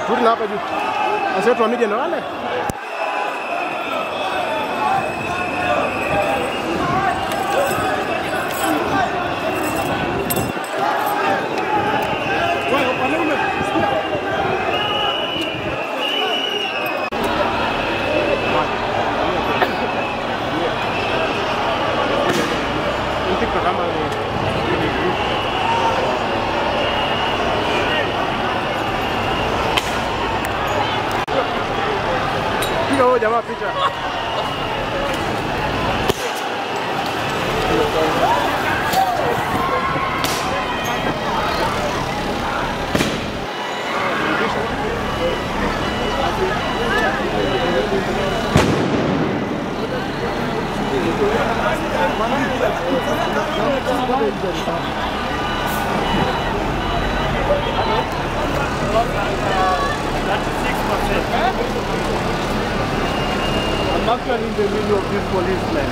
Turudi na hapa juu. Sasa wetu wa media ndo wale. Piga huyo jamaa picha. I'm actually in the middle of this policeman.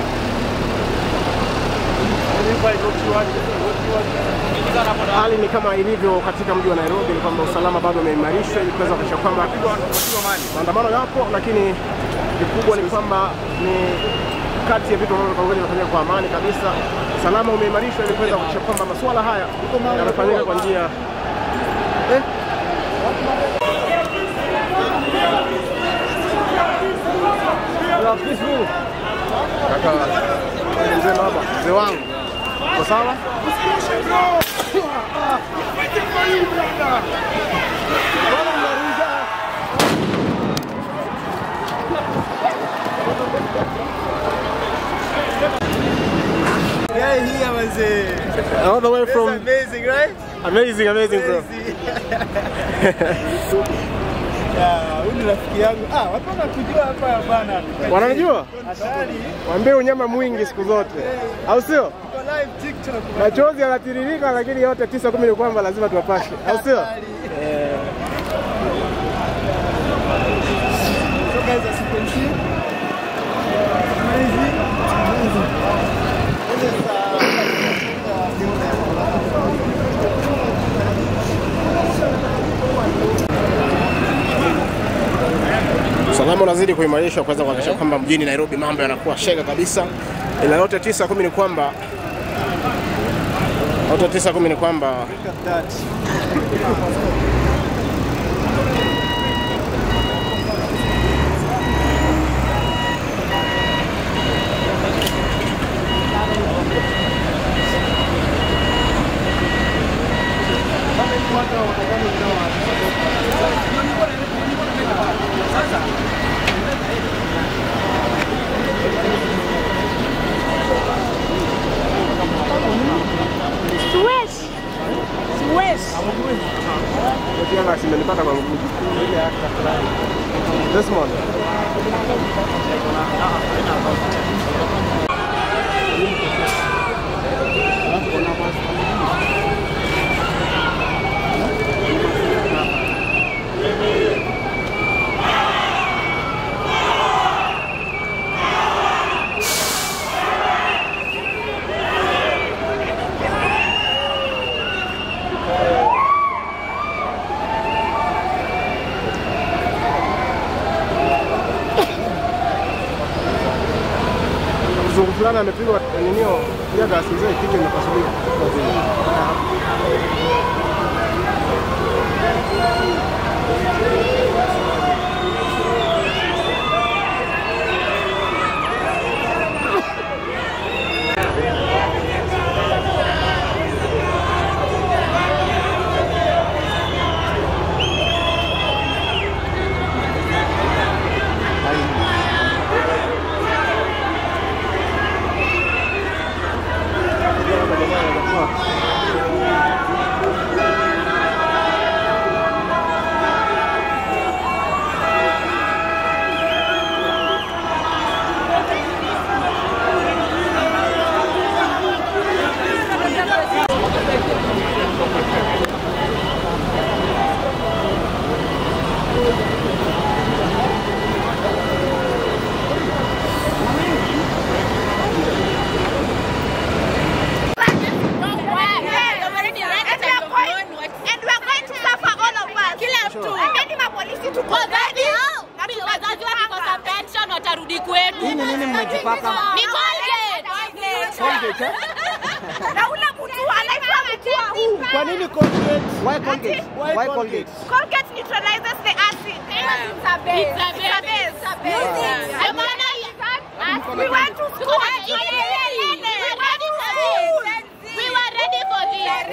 And if I look towards what you want, Hali ni kama ilivyo katika mji wa Nairobi, ni kwamba usalama bado umeimarishwa ili kuweza kuhakikisha kwamba maandamano yapo, lakini kikubwa ni kwamba ni kati ya vitu ambavyo pamoja vinafanyika kwa amani kabisa. Usalama umeimarishwa ili kuweza kuhakikisha kwamba masuala haya yanafanyika kwa njia eh? Kaka, mzee baba, mzee wangu, uko sawa? Yeah, here was uh, All the way from amazing, right? amazing, amazing bro. Yeah, huyu ni rafiki yangu. Ah, watu wanakujua hapa bana. Wananijua? Hatari. Waambie unyama mwingi siku zote, au sio? Tuko live TikTok. Machozi yanatiririka, lakini yote tisa kumi ni kwamba lazima tuwapashe, au sio? Hatari. So guys, as you can see, amazing, amazing. This is, uh, Usalama unazidi kuimarishwa kuweza kuhakikisha kwamba mjini Nairobi mambo yanakuwa shega kabisa, ila yote tisa kumi ni kwamba yote tisa kumi ni kwamba look at that. Suez. Suez. Kianga simenipata kwa mguu. Desmond. Mzungu fulani amepigwa ninio ya gasi zile kichwa imepasuliwa. Colgate, eh? Na ule mtu anaitwa mtua huu. Kwa nini Colgate? Why Colgate? Why Why Colgate? Colgate? Colgate neutralizes the acid. It's a base. It's a base. It's a base. Ndio maana we went to school. We went to school. We were ready for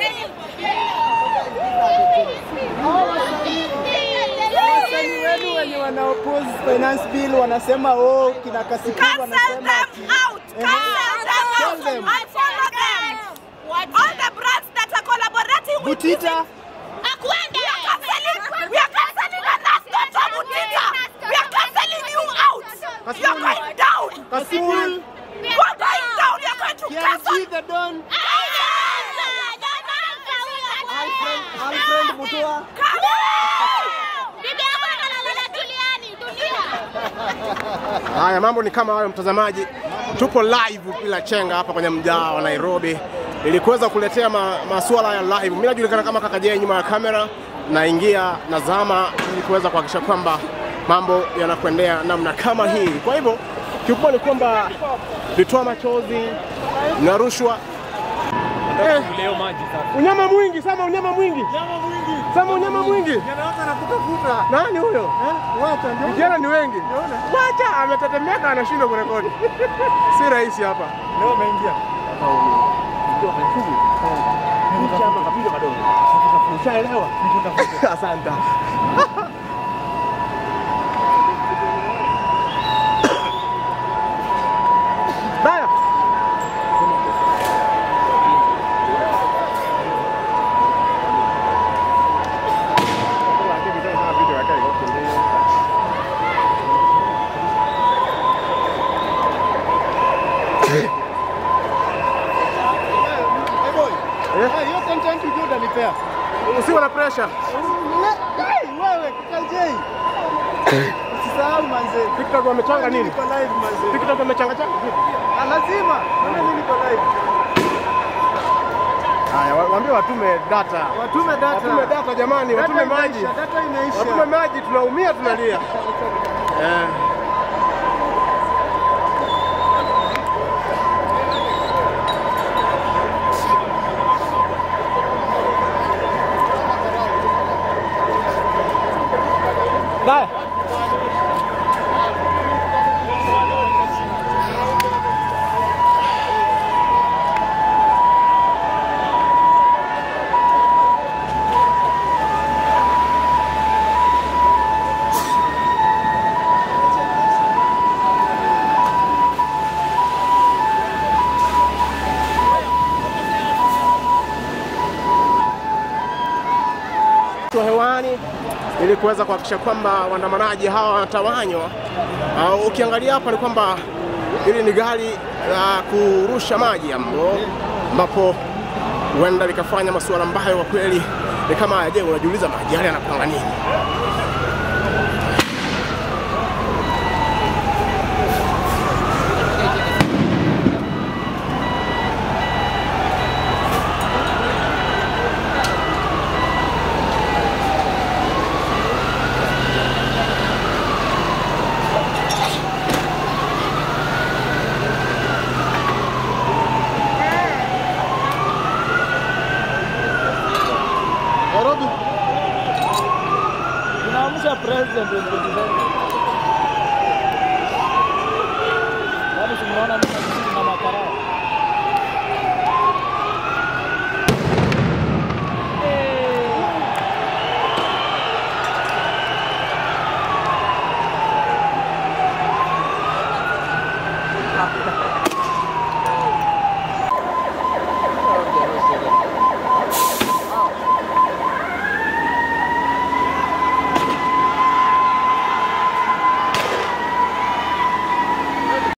Wasanii wenu wenye wana oppose finance bill wanasema oh, kina Kasipul Cancel wanasema them ati out. Cancel them Tell out. them. Unfollow them. All the brands that are collaborating with Butita Akwende. We are cancelling. We are cancelling the last Dr. Butita. We are canceling you out. You are going down. Kasipul You are going down. You are going to cancel. Kianji the Don Alfred Alfred Mutua Haya, mambo ni kama hayo, mtazamaji. Tupo live bila chenga hapa kwenye mjaa wa Nairobi ili kuweza kuletea ma, masuala ya live. Mimi najulikana kama Kaka Jay nyuma ya kamera, naingia nazama ili kuweza kuhakikisha kwamba mambo yanakwendea namna kama hii. Kwa hivyo kikubwa ni kwamba vitoa machozi na rushwa eh, Leo maji sasa. unyama mwingi sama, unyama mwingi sama, unyama mwingi. Yanawaka na kutafuta Nani huyo? eh wacha ndio Vijana ni wengi. Wacha ametetemeka, anashindwa kurekodi. si rahisi hapa. leo umeingia Ushaelewa? Asante. Baya. eh boy Eh? eh hiyo content ujue utanipea Usiwe na pressure. Hey, wewe Kakajei usisahau manze TikTok wamechanga nini? niko live manze TikTok wamechanga changa. Ah, lazima mimi niko live Haya, wa- waambie watume data. watume data Watume data jamani, Data watume maji. imeisha, data imeisha Watume maji, tunaumia tunalia. Eh. Bye. Tuko hewani ili kuweza kuhakikisha kwamba waandamanaji hawa wanatawanywa. Uh, ukiangalia hapa ni kwamba hili ni gari la kurusha maji ambo ambapo huenda likafanya masuala ambayo kwa kweli ni kama haya. Je, unajiuliza maji yale yanapanga nini? Nairobi tunaamsha president wa Tanzania. Yaani tunaona mimi na makarao.